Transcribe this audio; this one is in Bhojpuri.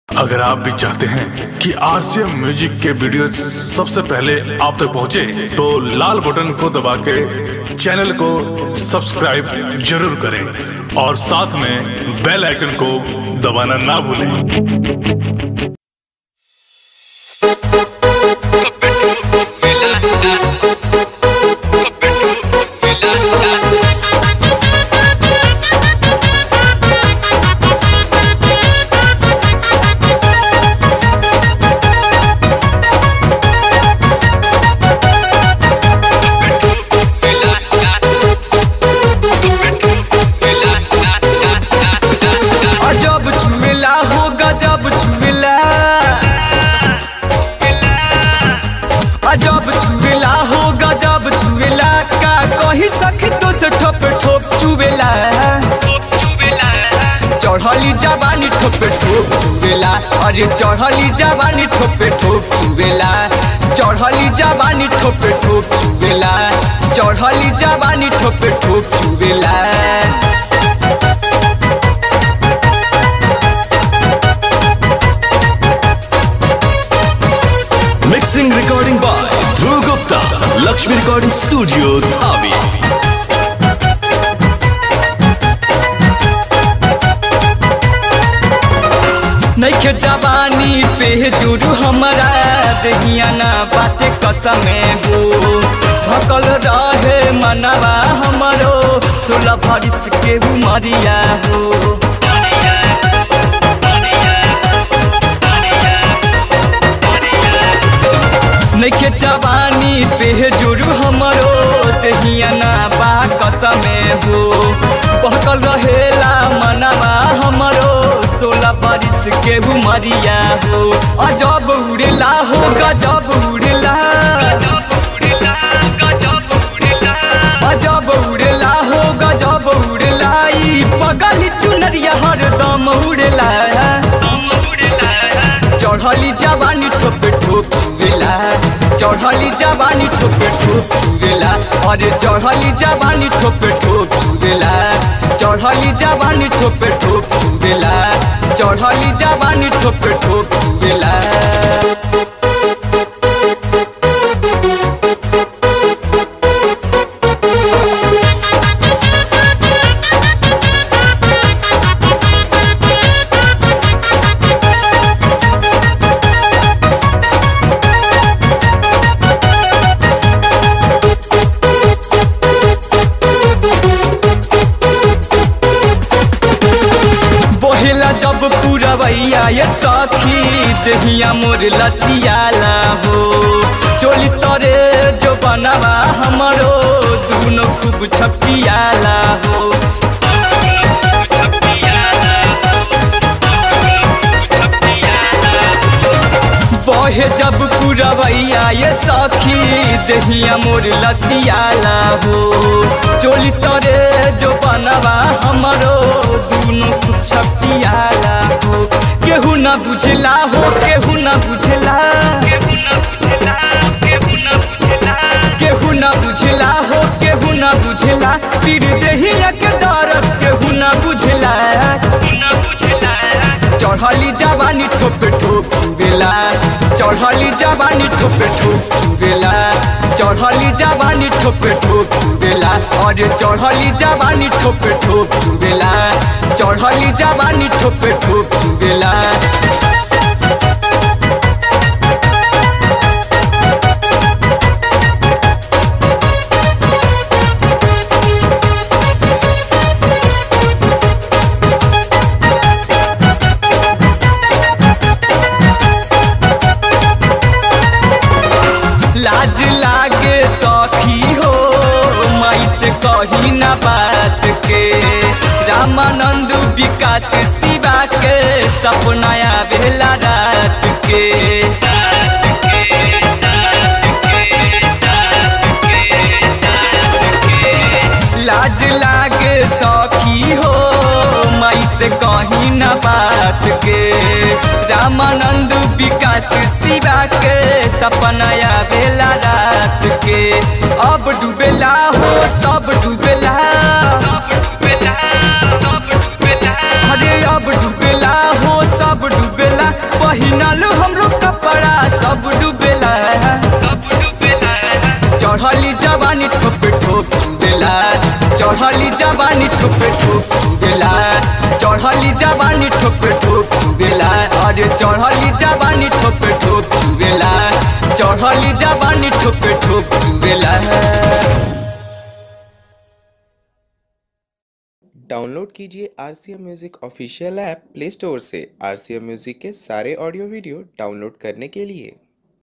अगर आप भी चाहते हैं कि आरसीएम म्यूजिक के वीडियो सबसे पहले आप तक पहुंचे, तो लाल बटन को दबा के चैनल को सब्सक्राइब जरूर करें और साथ में बेल आइकन को दबाना ना भूलें अजब छुएला हो गजब छुएला अजब छुएला हो गजब छुएला का कही सखी तो से ठोप ठोप चुवेला चढ़ली जवानी ठोपे ठोप चुवेला अरे चढ़ली जवानी ठोपे ठोप चुवेला चढ़ली जवानी ठोपे ठोप चुवेला चढ़ली जवानी ठोपे ठोप चुवेला Mixing recording by Dhruv Gupta, Lakshmi Recording Studio, Dhabi. नैखे जवानी पे जुरू हमारा दहिया ना बाटे कसमे हो भकल रहे मनवा हमरो सोलह भरिस के उमरिया हो नैखे जवानी पे जुरू हमरो दहिया ना बा कसमे हो बहकल रहेला मनवा हमरो सोलह बरिस के उमरिया हो अजब उड़ेला हो गजब उड़ेला अजब उड़ेला हो गजब उड़ेला ई पगली चुनरिया हरदम उड़ेला चढ़ली जवानी ठोपे ठोप चुवेला चढ़ली जवानी ठोपे ठोप चुवेला अरे चढ़ली जवानी ठोपे ठोप चुवेला चढ़ली जवानी ठोपे ठोप चुवेला चढ़ली जवानी ठोपे ठोप चुवेला बोहेला जब पुरवैया ये सखी देहिया मोर लसियाला हो चोली तरे जो बनवा हमरो दुनो खूब छपियाला हो बहे जब पुरवैया ये सखी देहिया मोर लसियाला हो चोली तरे जो बनवा हमरो दुनो खूब छपियाला हो केहू ना बुझला हो केहू ना बुझला केहू ना बुझला केहू ना बुझला केहू ना बुझला हो केहू ना बुझला तीर देहिया के दर्द केहू ना बुझला ना बुझला चढ़ली जवानी ठोपे ठोप चुबेला चढ़ली जवानी ठोपे ठोप चुबेला चढ़ली जवानी ठोपे ठोप चुबेला अरे चढ़ली जवानी ठोपे ठोप चुबेला चढ़ली जवानी ठोपे ठोप चुबेला लाज लागे सखी हो माई से कही ना बात के रामानंद विकास शिवा के सपना आवेला रात के लाज लागे सखी हो माई से कही ना बात के रामानंद विकास शिवा के सपना आवेला रात के अब डूबेला हो सब डूबेला अरे अब डूबेला हो सब डूबेला चढ़ली जवानी ठोपे ठोप चुगेला चढ़ली जवानी ठोपे ठोप चुगेला अरे चढ़ली जवानी ठोपे ठोप चुगेला चढ़ली जवानी ठोपे ठोप चुगेला डाउनलोड कीजिए R C M music official app play store से आर सी एम म्यूज़िक के सारे ऑडियो वीडियो डाउनलोड करने के लिए